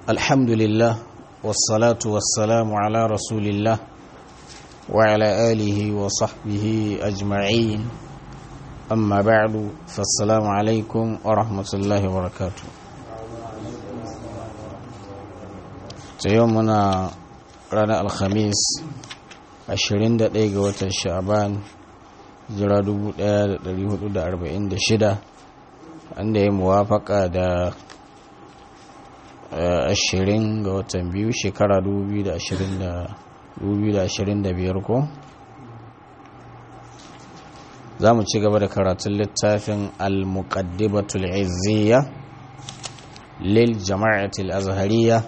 الحمد لله والصلاة والسلام على رسول الله وعلى آله وصحبه أجمعين أما بعد فالسلام عليكم ورحمة الله وبركاته يومنا رانا الخميس 21 ga watan sha'aban jira 1446 wanda ya muwafaka da ashirin ga watan biyu shekara 2025 ko za mu ci gaba da karatun littafin al-muqaddimatul izziya lil jama'atul azhariya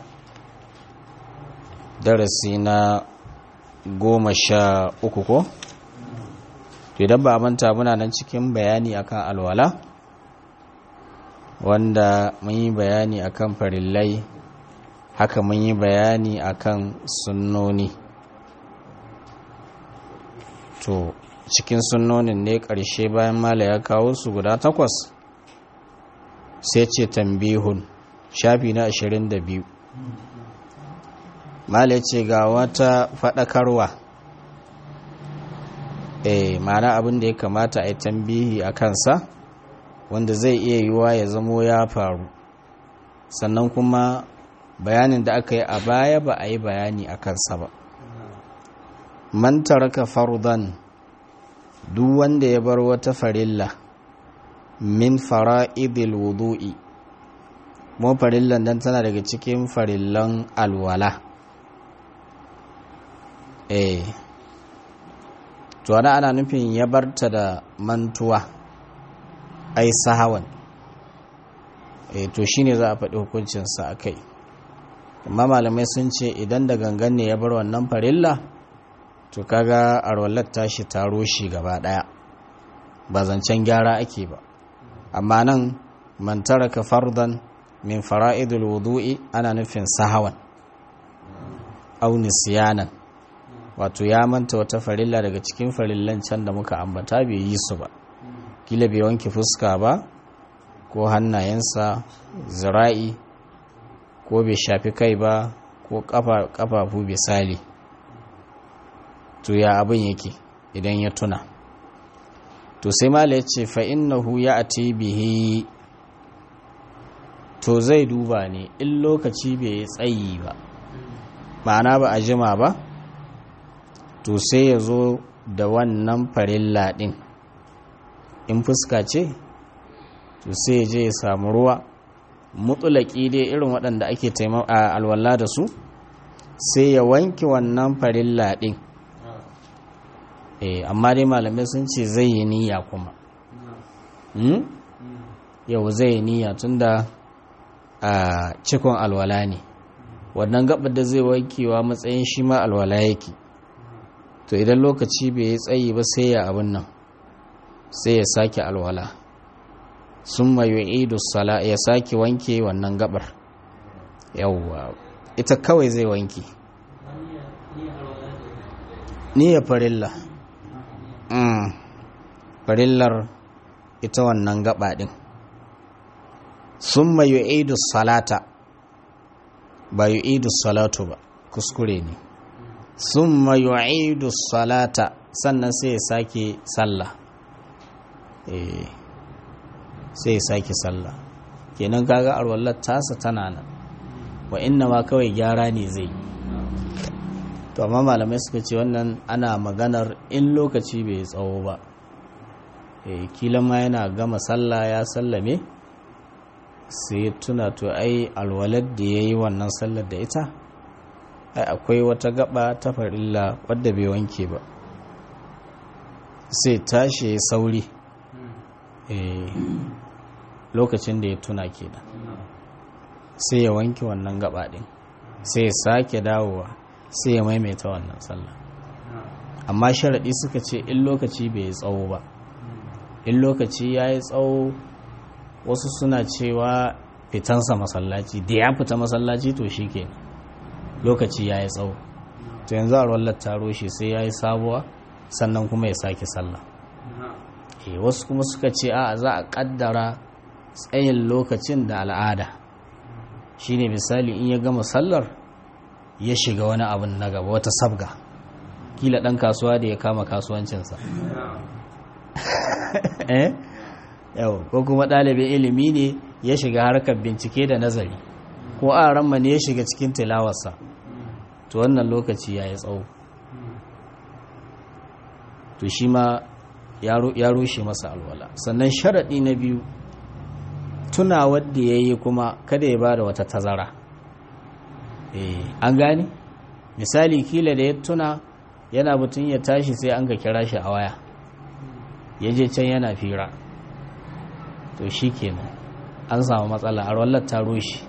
darasi na goma sha uku ko idan ba manta muna nan cikin bayani akan alwala wanda mun yi bayani akan farillai haka mun yi bayani akan sunnoni to cikin sunnonin ne ƙarshe bayan mala ya kawo su guda takwas sai ce tambihun shafi na 22 mala ce ga wata faɗakarwa eh mana abin da ya kamata a yi tambihi a kansa wanda zai iya yiwuwa ya zamo ya faru sannan kuma bayanin da aka yi a baya ba a yi bayani a kansa ba man taraka fardan duk wanda ya bar wata farilla min fara'idil wudu'i mu farillan dan tana daga cikin farillan alwala eh to ana ana nufin ya barta da mantuwa ai sahawan e to shine za a faɗi hukuncinsa a kai amma malamai sun ce idan da gangan ne ya bar wannan farilla to kaga arwallar tashi taro shi gaba ɗaya ba zancen gyara ake ba amma nan man taraka fardan min fara'idul wudu'i ana nufin sahawan aw nisyanan wato ya manta wata farilla daga cikin farillan can da muka ambata bai yi su ba kila bai wanke fuska ba ko hannayensa zira'i ko bai shafi kai ba ko kafafu misali to ya abin yake idan ya tuna to sai mala ya ce fa'innahu ya ati bihi to zai duba ne in lokaci bai tsayi ba ma'ana ba a jima ba to sai ya zo da wannan farilla ɗin in fuska ce to sai ya je ya samu ruwa mutulaki dai irin waɗanda ake a alwala da su sai ya wanke wannan farilla ɗin eh amma dai malamai sun ce zai yi niyya kuma yau zai yi niyya tunda a cikon alwala ne wannan gabar da zai wankewa matsayin shi ma alwala yake to idan lokaci bai yi tsayi ba sai ya abin nan sai ya sake alwala sun mayu idu sala ya sake wanke wannan gabar yawwa ita kawai zai wanke ni ya farilla farillar ita wannan gaba din sun mayu idu salata ba yu idu salatu ba kuskure ne sun mayu idu salata sannan sai ya sake sallah sai ya sake sallah kenan kaga arwallar tasa tana nan wa inna ma kawai gyara ne zai to amma malamai suka ce wannan ana maganar in lokaci bai tsawo ba kila ma yana gama sallah ya sallame sai tuna to ai alwalar da ya yi wannan sallar da ita ai akwai wata gaba ta farilla wadda bai wanke ba sai tashi sauri lokacin da ya tuna kenan sai ya wanke wannan gaba din sai ya sake dawowa sai ya maimaita wannan sallah amma sharaɗi suka ce in lokaci bai yi tsawo ba in lokaci ya yi tsawo wasu suna cewa fitansa masallaci da ya fita masallaci to shi ke lokaci ya yi tsawo to yanzu a ruwan taro shi sai ya yi sabuwa sannan kuma ya sake sallah wasu kuma suka ce a za a kaddara tsayin lokacin da al'ada shine misali in ya gama sallar ya shiga wani abin na gaba wata sabga kila ɗan kasuwa da ya kama kasuwancinsa eh yau ko kuma ɗalibin ilimi ne ya shiga harkar bincike da nazari ko a ramma ne ya shiga cikin tilawarsa to wannan lokaci ya yi tsawo to shi ma ya rushe masa alwala sannan sharaɗi na biyu tuna wadda ya yi kuma kada ya ba da wata tazara an gani misali kila da ya tuna yana butun ya tashi sai an ga kira shi a waya ya je can yana fira to shi kenan an samu matsala a wallar ta rushe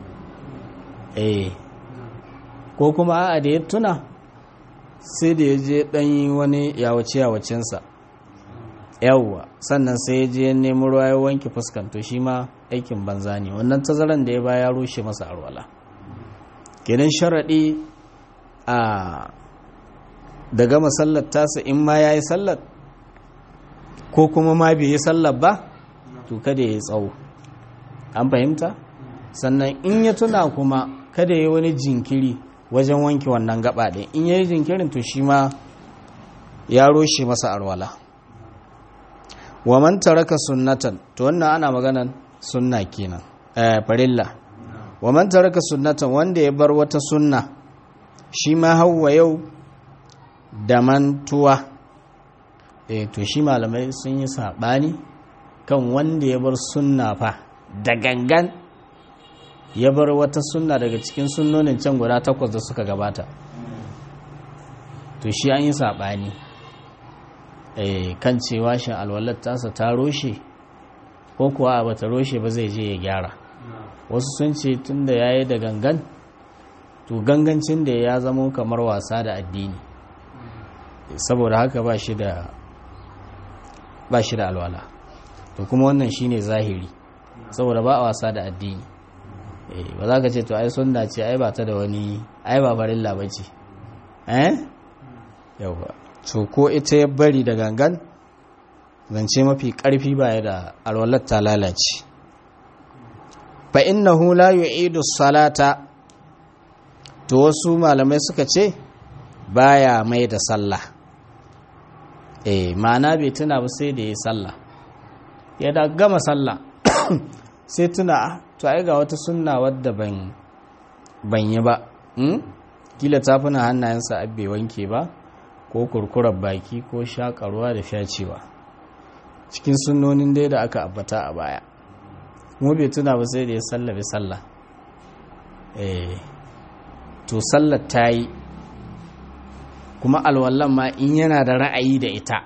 eh ko kuma a da ya tuna sai da ya je ɗanyi wani yawace yawacensa yawwa sannan sai ya je nemi ruwa ya wanke fuskanto shi ma aikin banza ne wannan tazaran da ya baya ya rushe masa arwala kenan sharaɗi a da gama sallar tasa in ma ya yi sallar ko kuma ma bai yi sallar ba to kada ya yi tsawo an fahimta sannan in ya tuna kuma kada ya yi wani jinkiri wajen wanke wannan gaba ɗin in ya yi jinkirin to shi ma ya roshe masa arwala wa man taraka sunnatan to wannan ana maganan sunna kenan eh farilla wa man taraka sunnatan wanda ya bar wata sunna shi ma hawa yau da mantuwa eh to shi malamai sun yi sabani kan wanda ya bar sunna fa da gangan ya bar wata sunna daga cikin sunnonin can guda takwas da suka gabata to shi an yi sabani kan cewa shin alwalar tasa ta roshe ko kuwa ba ta roshe ba zai je ya gyara wasu sun ce tun da ya yi da gangan to gangancin da ya zama kamar wasa da addini saboda haka ba shi da ba shi da alwala to kuma wannan shine zahiri saboda ba a wasa da addini ba za ka ce to ai sunna ce ai ba ta da wani ai ba farilla ba ce eh yauwa to ko ita ya bari da gangan zance mafi ƙarfi baya da alwalar ta lalace fa innahu la yu'idu salata to wasu malamai suka ce baya mai da sallah eh ma'ana bai tuna ba sai da ya sallah ya da gama sallah sai tuna to ai ga wata sunna wadda ban ban yi ba kila tafuna hannayensa abbe wanke ba ko kurkurar baki ko shakarwa da fyacewa cikin sunnonin dai da aka abbata a baya mu bai tuna ba sai da ya sallabe sallah eh to sallar ta yi kuma alwallan ma in yana da ra'ayi da ita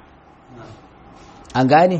an gane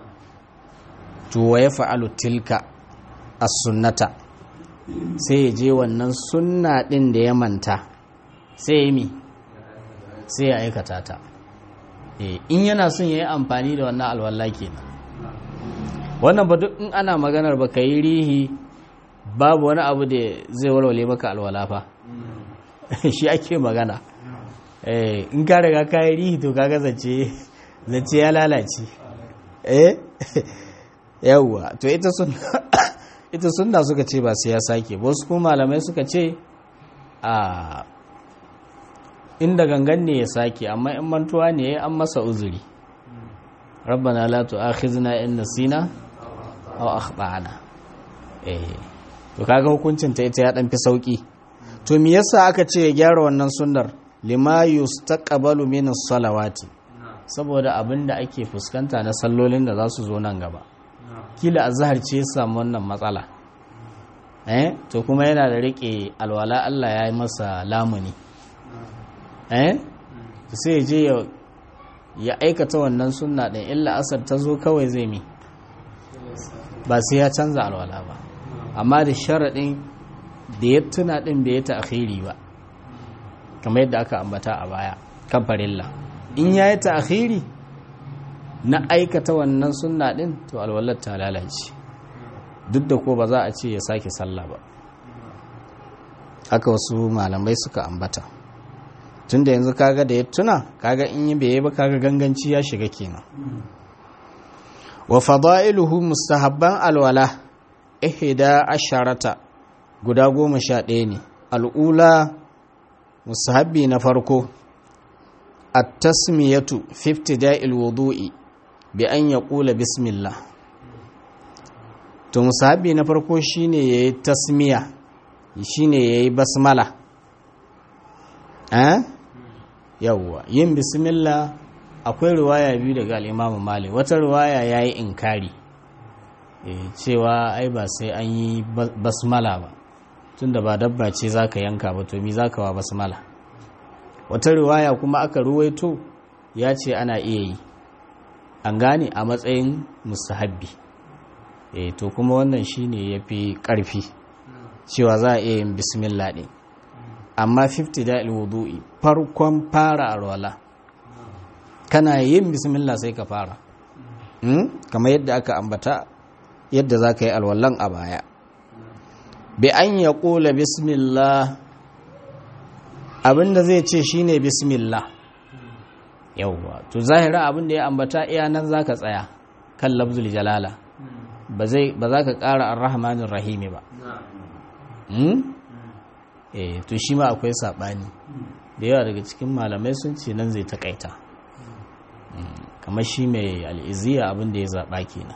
to wa ya fa'alu tilka as-sunnata sai ya je wannan sunna din da ya manta sai ya mi sai ya aikata ta in yana son ya yi amfani da wannan alwala kenan wannan ba duk in ana maganar ba ka yi rihi babu wani abu da zai walwale maka alwala fa shi ake magana in ka riga ka yi rihi to kaga zace zace ya lalace eh yawwa to ita sun ita sunna suka ce ba sai ya sake wasu kuma malamai suka ce a inda gangan ne ya sake amma in mantuwa ne an masa uzuri rabbana la tu'akhizna in nasina aw akhtana eh to kaga hukuncin ta ita ya dan fi sauki to me yasa aka ce ya gyara wannan sunnar lima yustaqbalu min as-salawati saboda abinda ake fuskanta na sallolin da za su zo nan gaba kila azhar ce ya samu wannan matsala eh to kuma yana da rike alwala Allah ya yi masa lamuni eh sai je ya aikata wannan sunna din illa asar ta zo kawai zai mi ba sai ya canza alwala ba amma da sharaɗin da ya tuna ɗin bai ta akhiri ba kamar yadda aka ambata a baya kan farilla in ya yi ta akhiri na aikata wannan sunna ɗin to alwalar ta lalace duk da ko ba za a ce ya sake sallah ba haka wasu malamai suka ambata tunda yanzu kaga da ya tuna kaga in yi bai ba kaga ganganci ya shiga kenan wa fada'iluhu mustahabban alwala ihda asharata guda goma sha ɗaya ne al'ula musahabi na farko a tasmiyatu 50 da'il wudu'i bi an ya ƙula bismillah to musahabi na farko shine ya yi tasmiya shine ya yi basmala eh yawwa yin bismillah akwai ruwaya biyu daga al'imamu malik wata ruwaya ya yi inkari cewa ai ba sai an yi basmala ba tunda ba dabba ce za ka yanka ba to mi za ka wa basmala wata riwaya kuma aka ruwaito ya ce ana iya yi an gane a matsayin musahabbi e to kuma wannan shine ya fi ƙarfi cewa za a iya yin bismillah ɗin amma 50 da wudu'i farkon fara alwala kana yin bismillah sai ka fara kamar yadda aka ambata yadda za ka yi alwallan a baya bi an ya ƙula bismillah abinda zai ce shine bismillah yauwa to zahira abinda ya ambata iya nan za ka tsaya kan labzul jalala ba za ka ƙara arrahmanin rahimi ba eh to shi ma akwai saɓani da yawa daga cikin malamai sun ce nan zai taƙaita kamar shi mai al'iziya abinda ya zaɓa kenan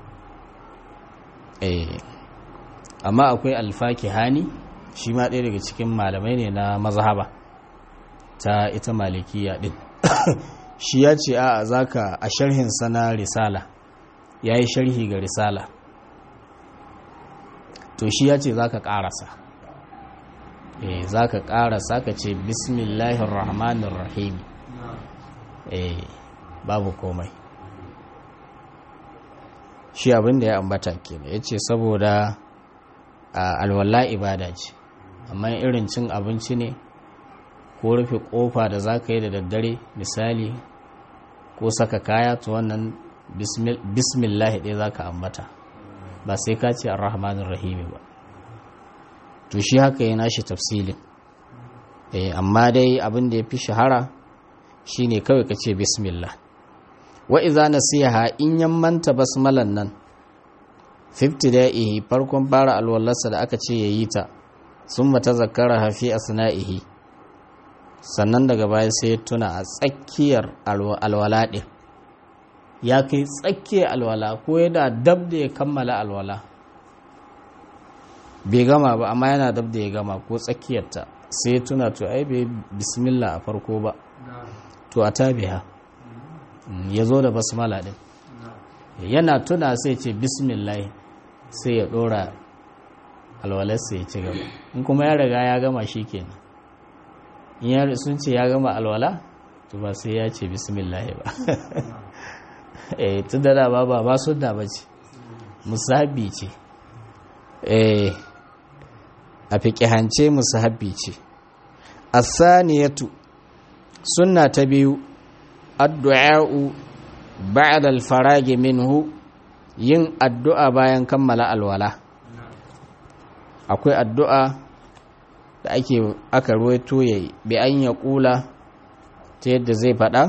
eh amma akwai alfaki hani shi ma ɗaya daga cikin malamai ne na mazhaba ta ita malikiya ɗin shi ya ce a zaka a sharhin sana risala ya yi sharhi ga risala to shi ya ce za ka ƙarasa eh za ka ƙarasa ka ce bismillahir rahmanir rahim eh babu komai shi abin da ya ambata kenan ya ce saboda alwala ibada ce amma irin cin abinci ne ko rufe kofa da za ka yi da daddare misali ko saka kaya to wannan bismillah ɗaya za ka ambata ba sai ka ce arrahmanin rahimi ba to shi haka yana shi tafsilin amma dai abin da ya fi shahara shine kawai ka ce bismillah wa iza nasiha in yammanta basmalan nan 50 da'ihi farkon fara alwallarsa da aka ce yayi ta sun mata zakara hafi asna'ihi sannan daga baya sai ya tuna a tsakiyar alwala ɗin ya kai tsakiyar alwala ko yana dab da ya kammala alwala bai gama ba amma yana dab da ya gama ko tsakiyarta sai ya tuna to ai bai bismillah a farko ba to a tabiha ya zo da basmala din yana tuna sai ce bismillah sai ya dora alwalarsa ya ci gaba in kuma ya riga ya gama shi kenan in ya sun ce ya gama alwala to ba sai ya ce bismillah ba eh tun da da ba ba sunna ba ce musahabi ce eh a fiƙihance musahabi ce asaniyatu sunna ta biyu addu'a'u ba'da al-faragi minhu yin addu'a bayan kammala alwala akwai addu'a da ake aka ruwaito yayi bi an ya kula ta yadda zai faɗa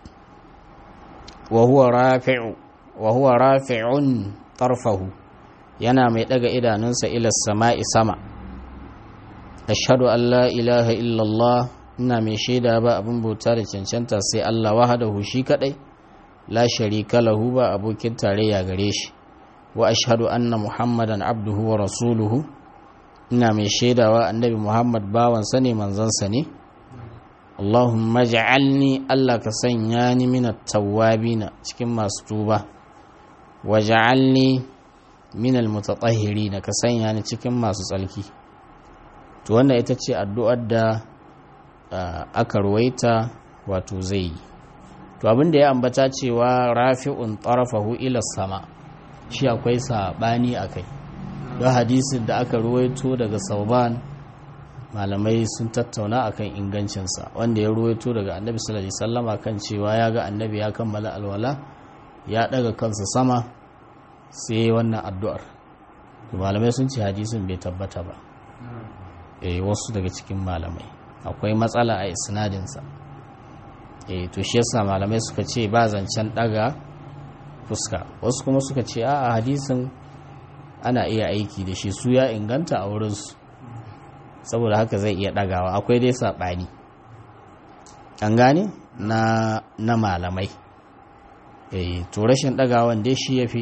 wa huwa rafi'u wa huwa rafi'un tarfahu yana mai daga idanunsa ila sama'i sama ashhadu an la ilaha illallah ina mai shaida ba abin bauta da cancanta sai Allah wahadahu shi kadai la sharika lahu ba abokin tarayya gare shi wa ashhadu anna muhammadan abduhu wa rasuluhu ina mai shaidawa annabi muhammad bawan sa ne manzon sa ne Allahumma ja'alni Allah ka sanya ni min at-tawwabina cikin masu tuba wa ja'alni min al-mutatahhirin ka sanya ni cikin masu tsalki to wannan ita ce addu'ar da aka ruwaita wato zai yi to abin da ya ambata cewa rafi'un tarafahu ila sama shi akwai sabani akai don hadisin da aka ruwaito daga sauban malamai sun tattauna akan ingancinsa wanda ya ruwaito daga annabi sallallahu alaihi wasallama kan cewa ya ga annabi ya kammala alwala ya daga kansa sama sai wannan addu'ar malamai sun ce hadisin bai tabbata ba eh wasu daga cikin malamai akwai matsala a isnadinsa eh to shi yasa malamai suka ce ba zancen daga fuska wasu kuma suka ce a hadisin ana iya aiki da shi su ya inganta a wurinsu saboda haka zai iya ɗagawa akwai dai saɓani an gane na, na malamai e, to rashin ɗagawan dai shi ya fi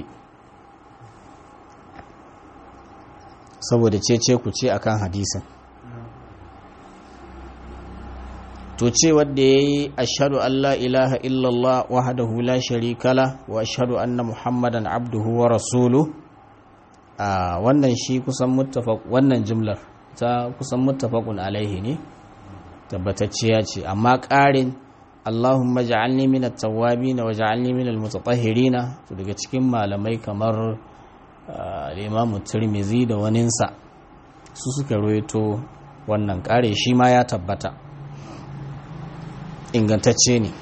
saboda cece ku ce akan hadisin to ce wadda ya yi ashadu Allah ilaha illallah wahadahu la sharika la wa ashadu anna muhammadan abduhu wa rasulu a wannan shi kusan muttafaq wannan jimlar ta kusan muttafaqun alaihi ne tabbatacciya ce amma ƙarin Allahumma ja'alni min at-tawwabin wa ja'alni min al-mutatahhirin to daga cikin malamai kamar al-Imam Tirmidhi da waninsa su suka roito wannan ƙare shi ma ya tabbata ingantacce ne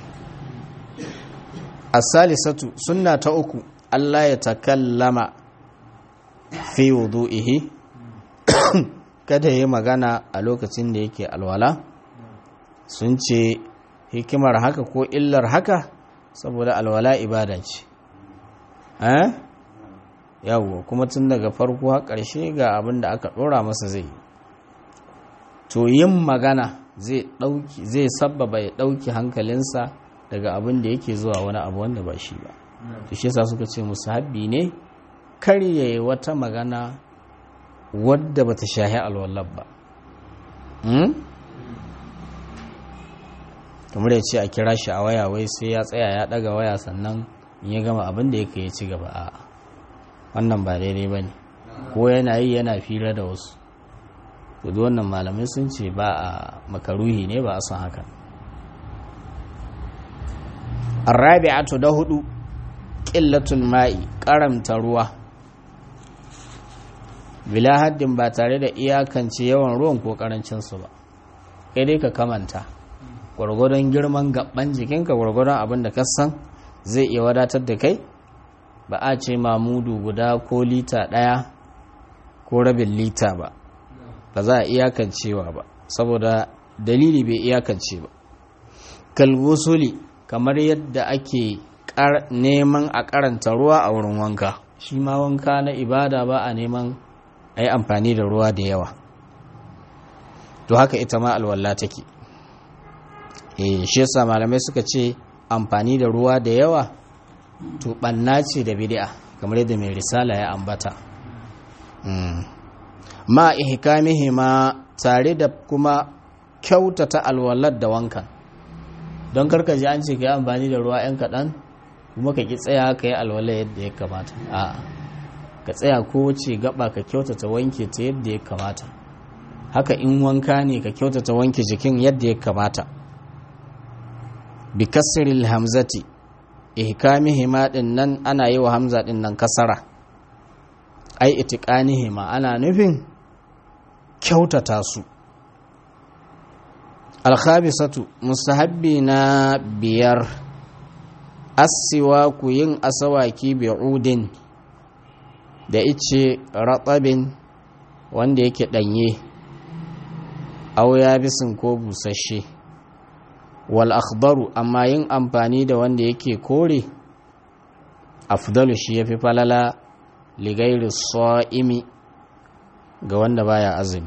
as-salisatu sunna ta uku Allah ya takallama fi wudu'ihi kada yi magana a lokacin da yake alwala sun ce hikimar haka ko illar haka saboda alwala ibada ce eh yawo kuma tun daga farko har ƙarshe ga abin da aka ɗora masa zai to yin magana zai ɗauki zai sabbaba ya ɗauki hankalinsa daga abin da yake zuwa wani abu wanda ba shi ba to shi yasa suka ce musahabbi ne kar yayi wata magana wadda bata shahi alwallar ba kamar ya ce a kira shi a waya wai sai ya tsaya ya daga waya sannan in ya gama abin da yake ya ci gaba a wannan ba daidai ba ne ko yana yi yana fira da wasu to wannan malamai sun ce ba a makaruhi ne ba a son haka arrabi'atu da hudu ƙillatul ma'i karamta ruwa bila haddin ba tare da iyakance yawan ruwan ko karancinsu ba kai dai ka kamanta gwargwadon girman gaban jikinka gwargwadon abin da kasan zai iya wadatar da kai ba a ce mamudu guda ko lita ɗaya ko rabin lita ba ba za a iyakancewa ba saboda dalili bai iyakance ba kalgusuli kamar yadda ake neman a karanta ruwa a wurin wanka shi ma wanka na ibada ba a neman a yi amfani da ruwa da yawa to haka ita ma alwalla take eh shi yasa malamai suka ce amfani da ruwa da yawa to banna ce da bid'a kamar yadda mai risala ya ambata ma ihkamihi ma tare da kuma kyautata alwalar da wankan don karka ji an ce ka yi amfani da ruwa 'yan kaɗan kuma ka ki tsaya ka yi alwalar yadda ya kamata a'a ka tsaya kowace gaba ka kyautata wanke ta yadda ya kamata haka in wanka ne ka kyautata wanke jikin yadda ya kamata bi kasril hamzati ihkamihima din nan ana yi wa hamza din nan kasara ai itiqanihima ana nufin kyautata su alkhabisatu mustahabbi na biyar asiwa ku yin asawaki bi'udin da ice ratsabin wanda yake ɗanye auya bisin ko busasshe wal akhbaru amma yin amfani da wanda yake kore afdalu shi yafi falala ligairi sa'imi ga wanda baya azumi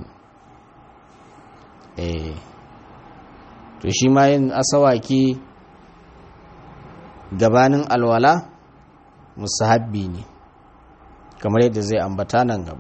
eh to shi ma yin asawaki gabanin alwala musahabbi ne kamar yadda zai ambata nan gaba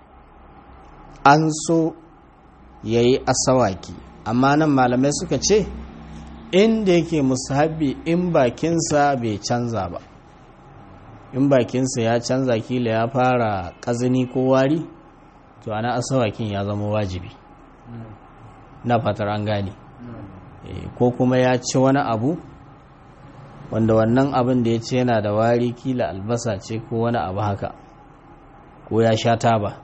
an so ya yi asawaki amma nan malamai suka ce inda yake musahabbi in bakinsa bai canza ba in bakinsa ya canza kila ya fara ƙazini ko wari to ana asawakin ya zama wajibi na fatar an gane ko kuma ya ci wani abu wanda wannan abin da ya ce yana da wari kila albasa ce ko wani abu haka ko ya sha taba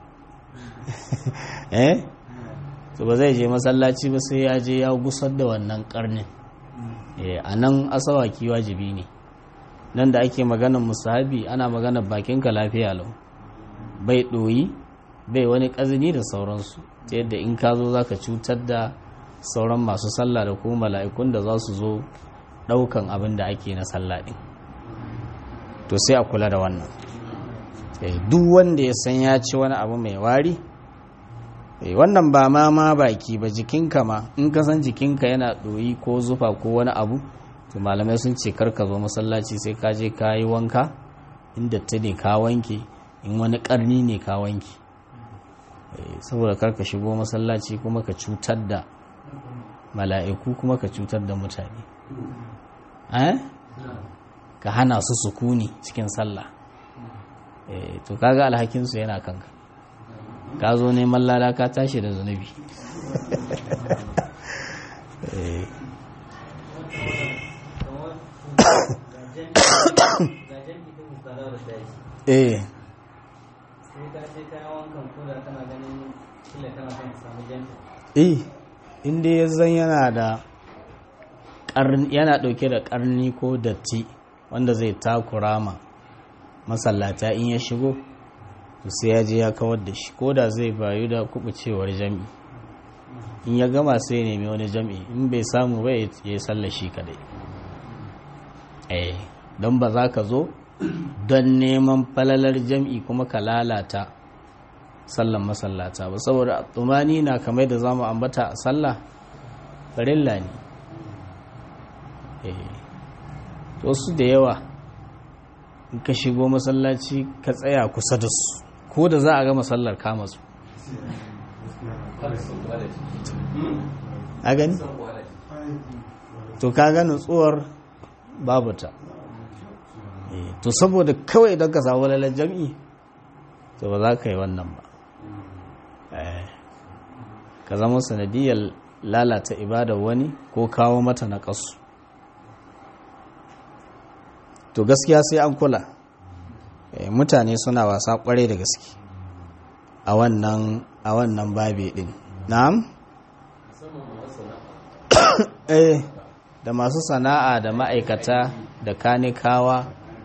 eh to ba zai je masallaci ba sai ya je ya gusar da wannan karnin a nan asawaki wajibi ne nan da ake maganar musahabi ana maganar bakinka lafiya lau bai ɗoyi bai wani ƙazini da sauransu ta yadda in ka zo za ka cutar da sauran masu sallah da kuma mala'ikun da za su zo ɗaukan abin da ake na sallah ɗin to sai a kula da wannan duk wanda ya san ya ci wani abu mai wari wannan ba ma ma baki ba jikinka ma in ka san jikinka yana ɗoyi ko zufa ko wani abu to malamai sun ce karka zo masallaci sai ka je ka yi wanka inda ta ne ka wanke in wani ƙarni ne ka wanke saboda karka shigo masallaci kuma ka cutar da mala'iku kuma ka cutar da mutane ka hana su sukuni cikin sallah to kaga alhakinsu yana kanka ka zo neman lada ka tashi da zunubi eh eh inda ya zan yana da yana dauke da karni ko datti wanda zai takura ma masallata in ya shigo to sai ya je ya kawar da shi ko da zai bayu da kubucewar jami'i in ya gama sai ya nemi wani jami'i in bai samu ba ya yi sallar shi kadai eh don ba za ka zo don neman falalar jam'i kuma ka lalata sallan masallata ba saboda tsumani na kamar da zamu ambata a sallah farilla ne to su da yawa in ka shigo masallaci ka tsaya kusa da su ko da za a ga masallar kama su a gani to ka ga nutsuwar babu ta to saboda kawai idan ka samu lalar jam'i to ba za ka yi wannan ba ka zama sanadiyar lalata ibadar wani ko kawo mata na kasu to gaskiya sai an kula mutane suna wasa kwarai da gaske a wannan a wannan babe din na'am eh da masu sana'a da ma'aikata da kanikawa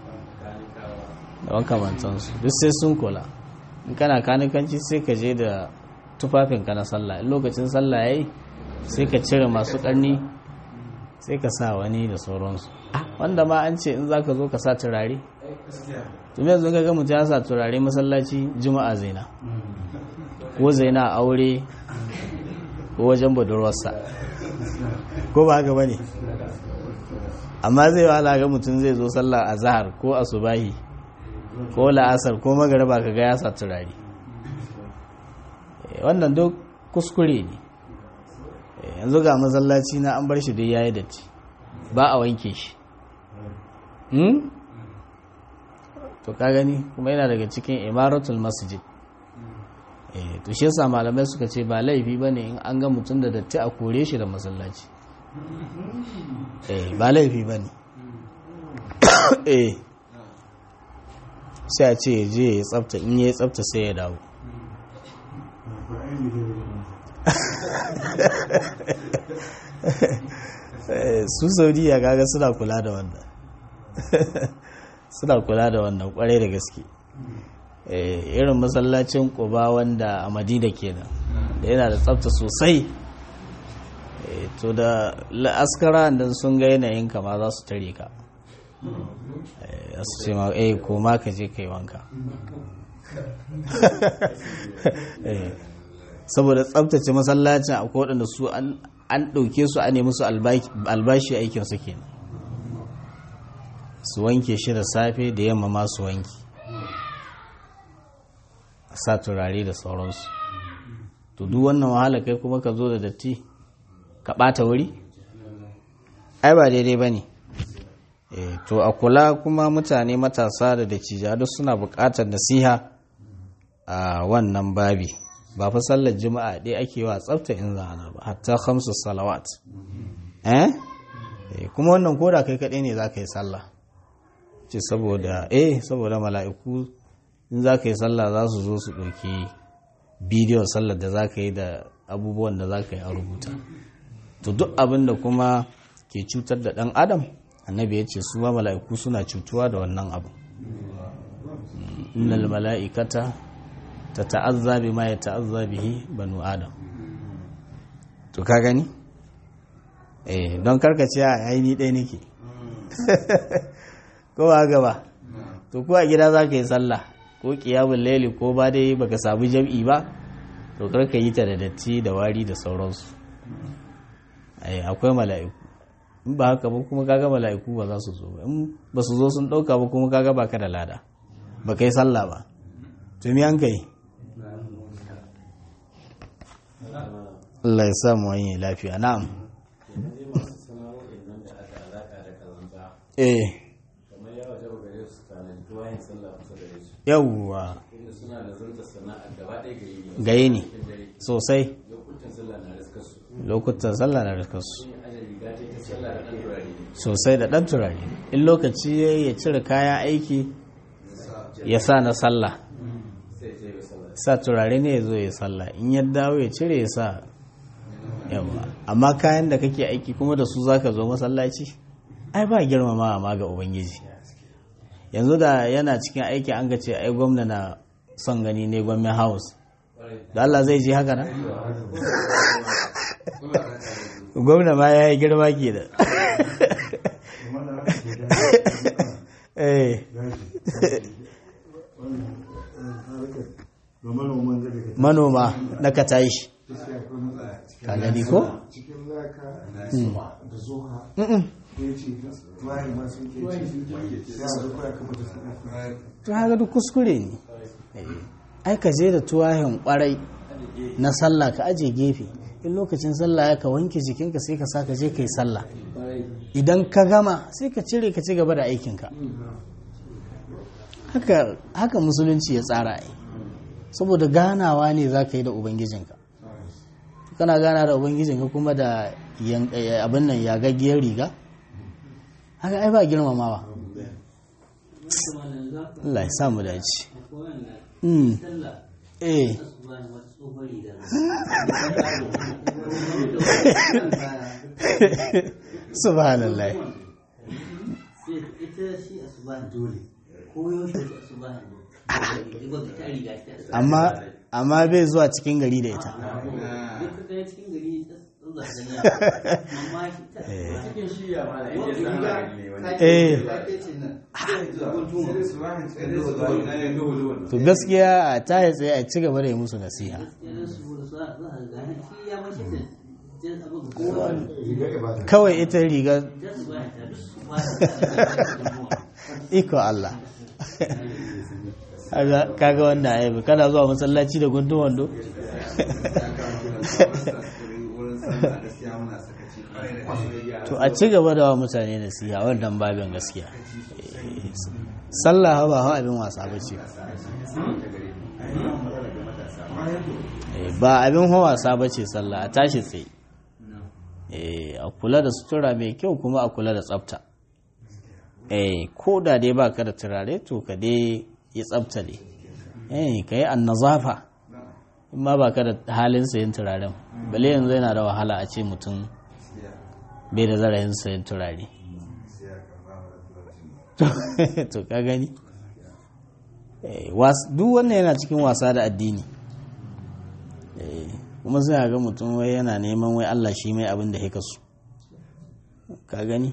da makamantansu duk sai sun kula in kana kanikanci sai ka je da tufafinka na sallah in lokacin sallah yayi sai ka cire masu ƙarni sai ka sa wani da sauransu wanda ma an ce in za ka zo ka sa turare tumi yanzu ga mutum ya sa turare masallaci juma'a zaina ko zaina a aure ko wajen budurwarsa ko ba haka bane amma zai wahala ga mutum zai zo sallah a zahar ko a subahi ko la'asar ko magaraba ka ga ya sa turare wannan duk kuskure ne yanzu ga masallaci na an bar shi dai yayi datti ba a wanke shi to ka gani kuma yana daga cikin imaratul masjid to shi yasa malamai suka ce ba laifi bane in an ga mutum da datti a kore shi da masallaci eh ba laifi bane eh sai a ce ya je ya tsafta in ya tsafta sai ya dawo su saudiya kaga suna kula da wannan suna kula da wannan kwarai da gaske irin masallacin kuba wanda a madina kenan da yana da tsafta sosai to da askara da sun ga yanayin kama za su tare ka su ce ma eh ko ma ka je kai wanka saboda tsabtace masallacin a waɗanda su an ɗauke su a nemi su albashi aikin su kenan su wanke shi da safe da yamma masu wanki a sa turare da sauransu to duk wannan wahala kai kuma ka zo da datti ka ɓata wuri ai ba daidai ba ne to a kula kuma mutane matasa da dacija duk suna buƙatar nasiha a wannan babi ba fa sallar juma'a ɗaya ake wa tsafta in zana ba hatta khamsu salawat eh kuma wannan koda kai kaɗai ne za ka yi sallah ce saboda eh saboda mala'iku in za ka yi sallah za su zo su ɗauki bidiyon sallar da za ka yi da abubuwan da za ka yi a rubuta to duk abin da kuma ke cutar da ɗan adam annabi ya ce su ma mala'iku suna cutuwa da wannan abu innal mala'ikata ta ta'azza bi ma ya ta'azza bihi banu adam to ka gani eh don karkace a aini ɗaya nake ko ba gaba to ko a gida za ka yi sallah ko kiyamun laili ko ba dai baka samu jam'i ba to kar ka yi ta da datti da wari da sauransu ai akwai mala'iku in ba haka ba kuma kaga mala'iku ba za su zo ba in ba su zo sun dauka ba kuma kaga baka da lada ba kai sallah ba to me an kai Allah ya sa mu wani lafiya na'am eh kamar yawa da gare su tanadi tuwayin sallah kusa da su yawwa inda suna da zanta sana'a gaba ɗaya ga yi gaye ne sosai lokutan sallah na riskar su lokutan sallah na rikarsu sun aje riga ta ta sallah da ɗan turare sosai da ɗan turare in lokaci ya ya cire kayan aiki ya sa na sallah sai ta yi sallah sa turare ne ya zo ya sallah in ya dawo ya cire ya sa yawa amma kayan da kake aiki kuma da su zaka zo masallaci ai ba girmama ma ga ubangiji yanzu da yana cikin aiki an ga ce ai gwamna na son gani ne gwamnan house da Allah zai ji haka na gwamna ma ya yi girma ke da eh ga manoman da daga manoma na ka tashi gaskiya akwai matsala cikin ka gani ko cikin laka da zuha ya ce tuwaye ma sun ke ci sai a zuwa ya kamata su ɗauka to haka duk kuskure ne ai ka je da tuwahin kwarai na sallah ka aje gefe in lokacin sallah ya ka wanke jikinka sai ka sa ka je ka yi sallah idan ka gama sai ka cire ka ci gaba da aikinka haka haka musulunci ya tsara ai saboda ganawa ne za ka yi da ubangijinka kana gana da ubangijinka kuma da yan- eh, abin nan yagaggiyar riga haka ai ba girmamawa Allah ya samu dace Mm. eh subhanallah ita shi asubahin dole ko yaushe shi asubahin dole ta riga ta amma amma bai zuwa cikin gari da ita duk da cikin gari ta zuwa da amma shi ta cikin shiya ma da yake san gari ne wani eh duhu to gaskiya a ta yi tsaye a ci gaba da yi musu nasiha irin su da su za a ga shi ya mace ta jin abin kowa riga ibada kawai ita riga ta su ba ta duk su ba ta iko Allah Kaga- kaga wannan aibu kana zuwa masallaci da guntun wando to a ci gaba da wa mutane nasiha wannan babin gaskiya Eh, sallah ba hawa abin wasa ba ce Eh, ba abin hawa wasa ba ce sallah a tashi tsaye Eh, a kula da sutura mai kyau kuma a kula da tsafta eh ko da dai baka da turare to ka dai yi tsafta ne eh ka yi annazafa in ma baka da halin sayin turaren bale yanzu yana da wahala a ce mutum bai da zarayin sayin turare to ka gani Eh, was- duk wannan yana cikin wasa da addini Eh, kuma suna ga mutum wai yana neman wai Allah shi mai abin da ya kasu ka gani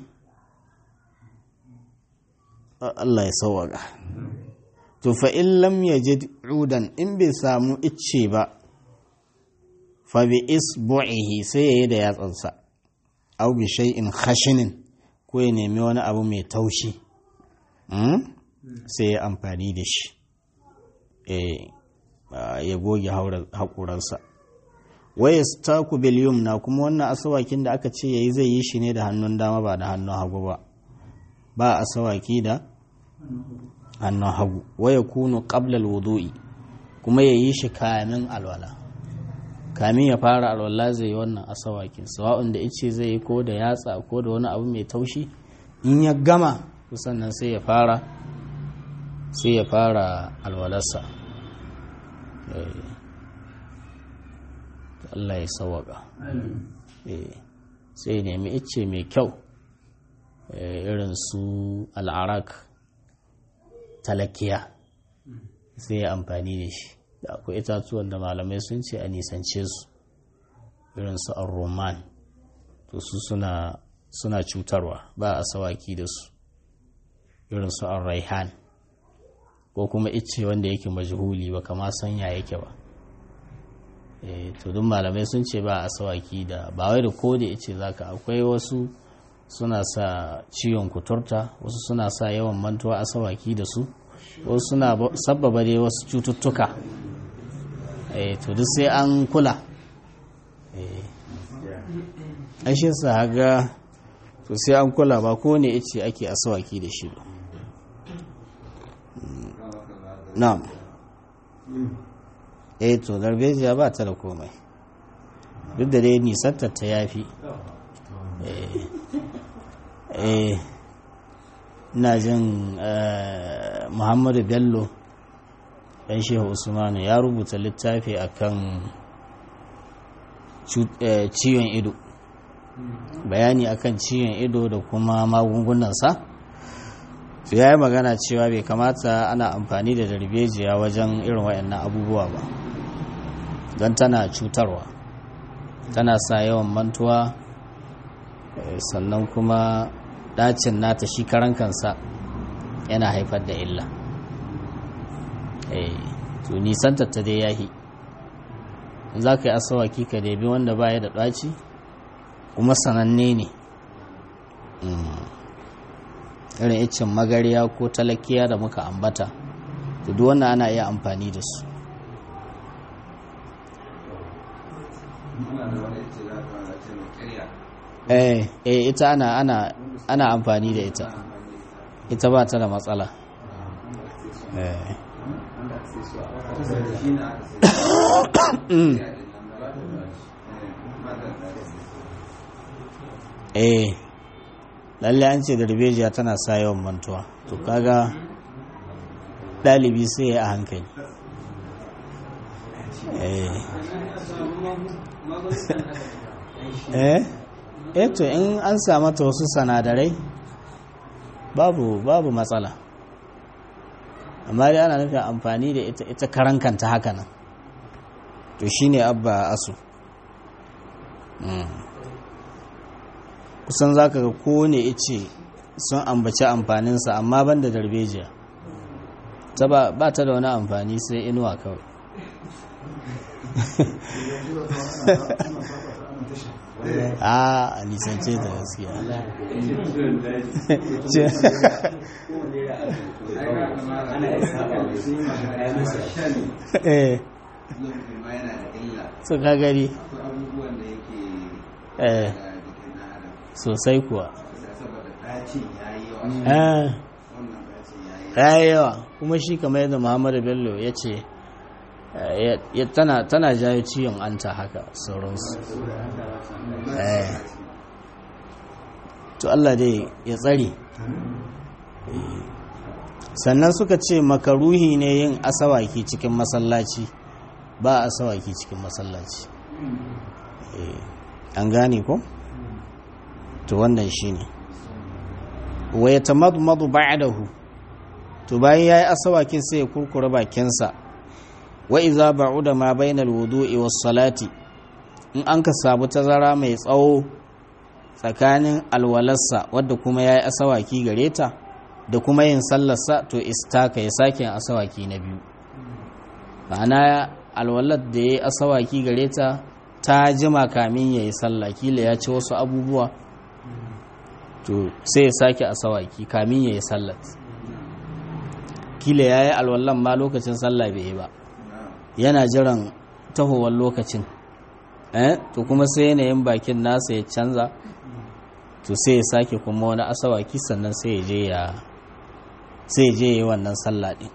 Allah ya sauwaka to fa in lam yajid udan in bai samu icce ba fa bi isbu'ihi sai yayi da yatsansa aw bi shay'in khashinin ko ya nemi wani abu mai taushi hmm? sai ya amfani da shi eh ah, ya goge haura- haƙuransa waya staku bil yumna kuma wannan asawakin da aka ce yayi zai yi shi ne da hannun dama ba da hannun hagu ba ba asawaki da hannun hagu waya kunu qabla wudu'i kuma ya yi shi kamin alwala kamin ya fara alwala zai yi wannan asawakin sawa'un da ice zai yi ko da yatsa ko da wani abu mai taushi in ya gama to sannan sai ya fara sai ya fara alwalarsa Eh. Allah ya sawaka Eh, sai ya nemi ice mai kyau eh, irin su al'arak talakiya sai ya amfani da shi da akwai itatuwan da malamai sun ce a nisance su irin su roman to su suna suna cutarwa ba a sawaki da su irin su raihan ko kuma icce wanda yake majhuli ba kama sanya yake ba eh to duk malamai sun ce ba asawaki da ba wai da ko da icce zaka akwai wasu suna sa ciwon kuturta wasu suna sa yawan mantuwa asawaki da su wasu suna sabbaba dai wasu cututtuka eh to duk sai an kula eh ashe sa haga to sai an kula ba ko ne ice ake asawaki da shi ba na'am eh to darbejiya ba ta da komai duk da dai nisantar ta yafi eh ina jin muhammadu bello ɗan shehu usmanu ya rubuta littafi akan ciwon ido bayani akan ciwon ido da kuma magungunansa su ya yi magana cewa bai kamata ana amfani da darbejiya wajen irin waɗannan abubuwa ba don tana cutarwa tana sa yawan mantuwa sannan kuma ɗacin nata shi karan kansa yana haifar da illa to nisantar ta dai yahi za ka yi asawaki ka debi wanda baya da ɗaci kuma sananne ne irin icin magariya ko talakiya da muka ambata to duk wannan ana iya amfani da su eh eh ita ana ana ana amfani da ita ita ba ta da matsala eh eh lalle an ce darbejiya tana sa yawan mantuwa to kaga ɗalibi sai ya a hankali eh eh to in an samu ta wasu sanadarai babu babu matsala amma dai ana nufin amfani da ita ita karankanta haka nan to shine abba asu kusan za ka ga kowane ice sun ambaci amfaninsa amma ban da darbejiya ta ba ta da wani amfani sai inuwa kawai a a nisance ta gaskiya eh su ka gari eh sosai kuwa ya yi yawa kuma shi kamar yadda muhammadu bello ya ce tana jayo ciwon anta haka sauransu to Allah dai ya tsare sannan suka ce makaruhi ne yin asawaki cikin masallaci ba asawaki cikin masallaci an gane ko? to wannan shi ne wa ya tamadmadu ba'dahu to bayan yayi asawakin sai ya kurkura bakinsa wa iza ba'uda ma bainal wudu'i was salati in an ka samu tazara mai tsawo tsakanin alwalarsa wadda kuma yayi asawaki gare ta da kuma yin sallarsa to istaka ya sake yin asawaki na biyu ma'ana alwalar da yayi asawaki gare ta ta jima kamin yayi sallah kila ya ci wasu abubuwa to sai ya sake a sawaki kamin ya yi sallat kila ya yi alwallon ma lokacin sallah bai yi ba yana jiran tahowar lokacin eh to kuma sai yanayin bakin nasa ya canza to sai ya sake kuma wani asawaki sannan sai ya je ya sai ya je ya yi wannan sallah din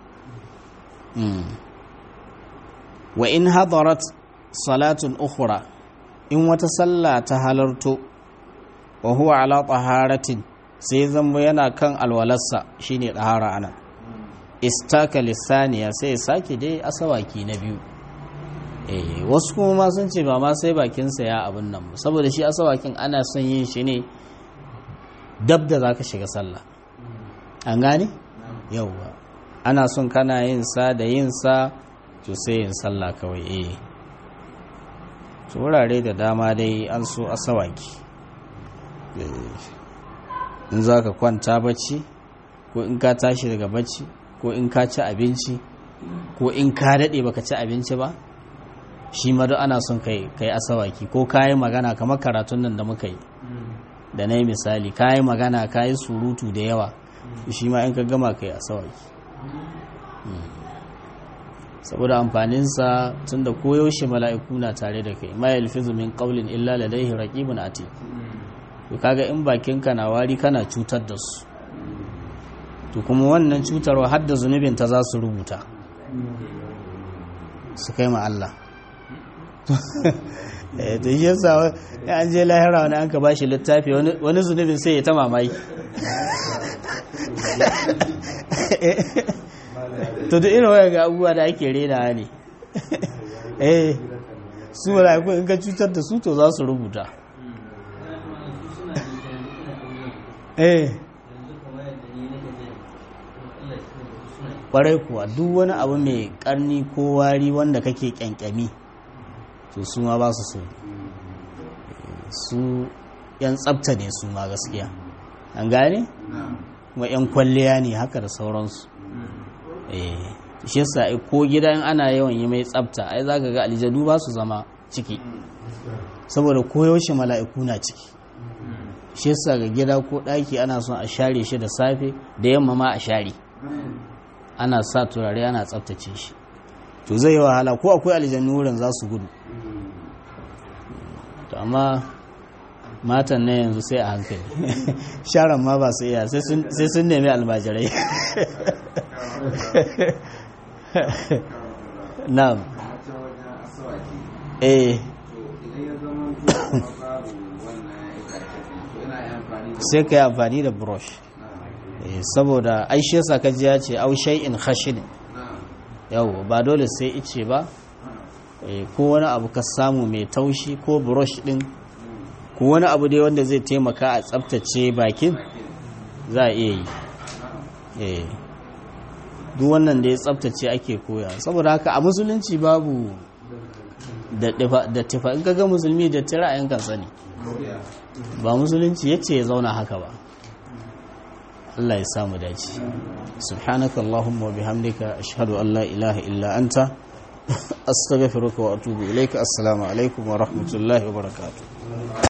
wa in hadarat salatun ukhra in wata sallah ta halarto wa huwa ala taharatin sai zama yana kan alwalarsa shine tahara ana istaka lisaniya sai sake dai asawaki na biyu eh wasu kuma ma sun ce ba ma sai bakinsa ya abin nan saboda shi asawakin ana son yin shi ne dab da zaka shiga sallah an gane yauwa ana son kana yin sa da yin sa to sai yin sallah kawai eh wurare da dama dai an so asawaki in za ka kwanta bacci ko in ka tashi daga bacci ko in ka ci abinci ko in ka daɗe baka ci abinci ba shi ma duk ana son kai kai asawaki ko ka yi magana kamar karatun nan da muka yi da na yi misali ka yi magana ka yi surutu da yawa shi ma in ka gama kai asawaki saboda amfaninsa tun da koyaushe mala'iku na tare da kai ma yalfizu min qawlin illa ladayhi raqibun atid to kaga in bakinka na wari kana cutar da su to kuma wannan cutarwa har da zunubin ta za su rubuta su kai ma Allah to shi yasa an je lahira wani an ka bashi littafi wani zunubin sai ya ta mamaki to da irin waya ga abubuwa da ake rena ne eh su mala'iku in ka cutar da su to za su rubuta eh kwarai kuwa duk wani abu mai karni ko wari wanda kake kyankyami to su ma ba su so su yan tsabta ne su ma gaskiya an gane kuma yan kwalliya ne haka da sauransu eh shi yasa ko gidan ana yawan yi mai tsabta ai zaka ga aljanu ba su zama ciki saboda koyaushe mala'iku na ciki shi yasa ga gida ko ɗaki ana son a share shi da safe da yamma ma a share ana sa turare ana tsabtace shi to zai yi wahala ko akwai aljannu wurin za su gudu to amma matan na yanzu sai a hankali sharan ma ba su iya sai sun nemi almajirai na'am eh sai ka yi amfani da brush saboda aishe yasa ka ji ya ce au shay'in khashin yau ba dole sai ice ba ko wani abu ka samu mai taushi ko brush din ko wani abu dai wanda zai taimaka a tsaftace bakin za a iya yi duk wannan da ya tsaftace ake koya saboda haka a musulunci babu da tifa in kaga musulmi da tira a yankan sani ba musulunci ya ce ya zauna haka ba Allah ya samu dace subhanaka allahumma wa bihamdika ashhadu an la ilaha illa anta astaghfiruka wa atubu ilaika assalamu alaikum wa rahmatullahi wa barakatuh